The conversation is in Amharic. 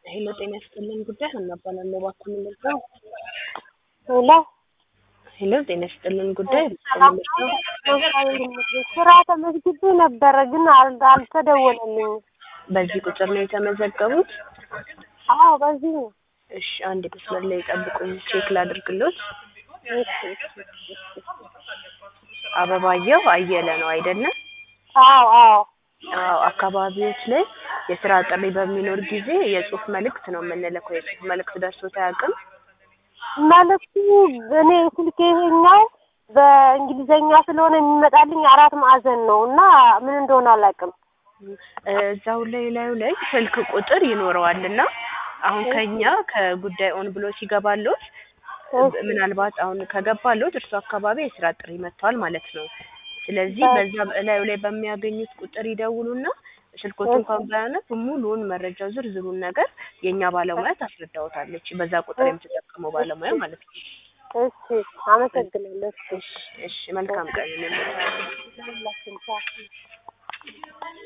ሄሎ ጤና ይስጥልን ጉዳይ ሀና እባላለሁ እባክዎ ምን ልርዳው? ሄሎ ሄሎ ጤና ይስጥልን ጉዳይ እባክዎ ምን ልርዳው? ስራ ተመዝግቤ ነበረ ግን አል- አልተደወለልኝም። በዚህ ቁጥር ነው የተመዘገቡት? አዎ በዚህ ነው። እሺ አንድ መስመር ላይ ጠብቁኝ ቼክ ላድርግሎት። እሺ፣ እሺ፣ እሺ። አበባየሁ አየለ ነው አይደለም? አዎ አዎ አዎ አካባቢዎች ላይ የስራ ጥሪ በሚኖር ጊዜ የጽሁፍ መልእክት ነው የምንልከው። የጽሁፍ መልእክት ደርሶት አያውቅም? መልዕክቱ እኔ ስልኬ ይሄኛው በእንግሊዘኛ ስለሆነ የሚመጣልኝ አራት ማዕዘን ነው እና ምን እንደሆነ አላውቅም። እዛው ላይ ላዩ ላይ ስልክ ቁጥር ይኖረዋል እና አሁን ከኛ ከጉዳይ ኦን ብሎ ሲገባሎት ምናልባት አሁን ከገባሎት እርሱ አካባቢ የስራ ጥሪ መጥቷል ማለት ነው። ስለዚህ በዛ ላዩ ላይ በሚያገኙት ቁጥር ይደውሉና ስልኮት እንኳን ባያነብ ሙሉውን መረጃ ዝርዝሩን ነገር የእኛ ባለሙያ ታስረዳዎታለች። በዛ ቁጥር የምትጠቀመው ባለሙያ ማለት ነው። እሺ አመሰግናለሁ። እሺ እሺ መልካም ቀን ይሁንልዎት። ለሁላችን